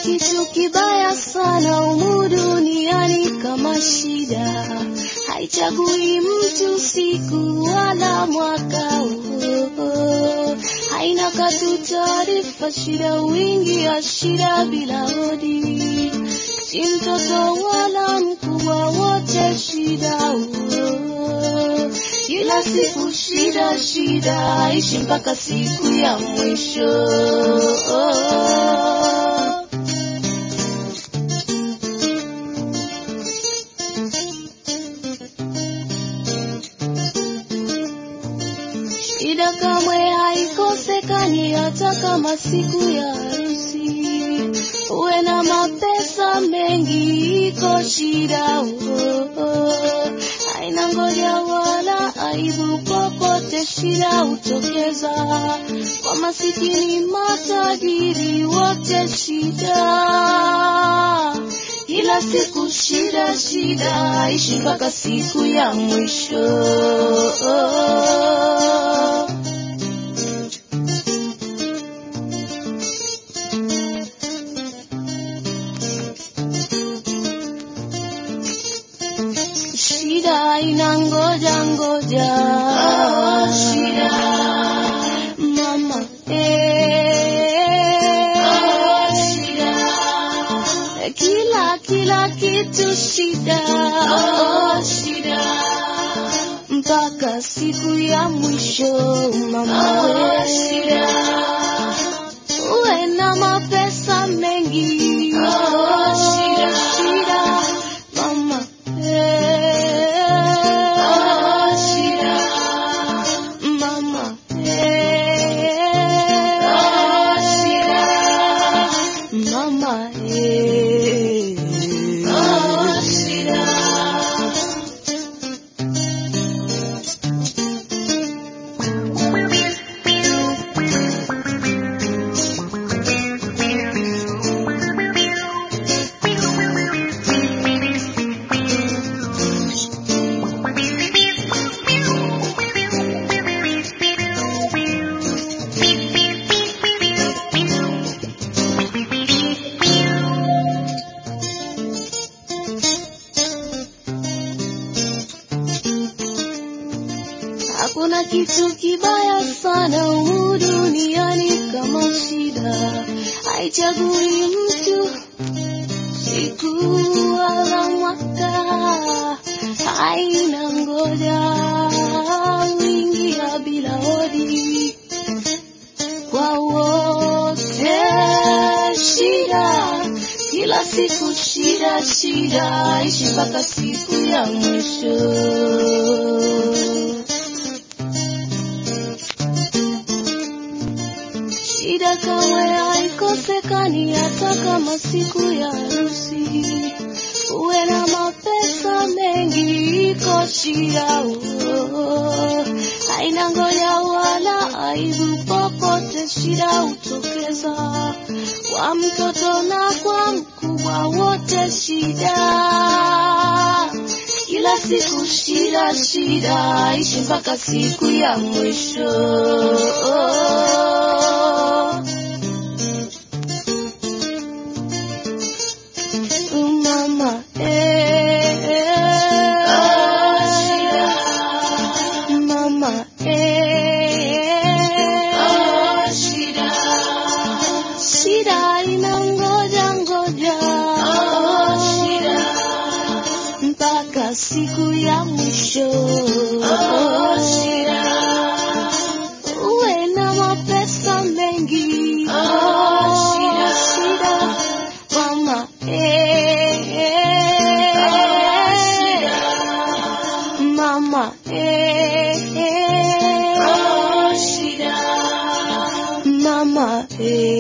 kitu kibaya sana humu duniani kama shida, haichagui mtu siku wala mwaka. Oh, oh. Haina katu taarifa, shida wingi ya shida bila hodi, si mtoto wala mkubwa, wote shida. Oh, kila siku shida shida, ishi mpaka siku ya mwisho. Shida kamwe haikosekani hata kama siku ya harusi. Uwe na mapesa mengi, iko shida oh, oh. Haina ngoja wala aibu, popote shida hutokeza. Kwa masikini matajiri, wote shida kila siku shida shida, ishi mpaka siku ya mwisho. Shida ina ngoja ngoja, shida mama eh, shida kila kila kitu shida, shida mpaka siku ya mwisho mama we, shida uwe na mapesa mengi, shida shida mama eh, shida mama eh, shida mama eh, shida Hakuna kitu kibaya sana humu duniani kama shida, haichagui mtu siku wala mwaka, haina ngoja wingia bila hodi kwa wote shida, kila siku shida shida, ishi mpaka siku ya mwisho. Shida kamwe haikosekani hata kama siku ya harusi. Uwe na mapesa mengi, iko shida oh. Haina ngoja wala aibu, popote shida hutokeza. Kwa mtoto na kwa mkubwa, wote shida kila siku shida shida, ishi mpaka siku ya mwisho. Mama eh, mama eh, shida ina ngoja ngoja mpaka siku ya mwisho. Uwe na mapesa mengi, shida mama eh, mama eh, mama eh.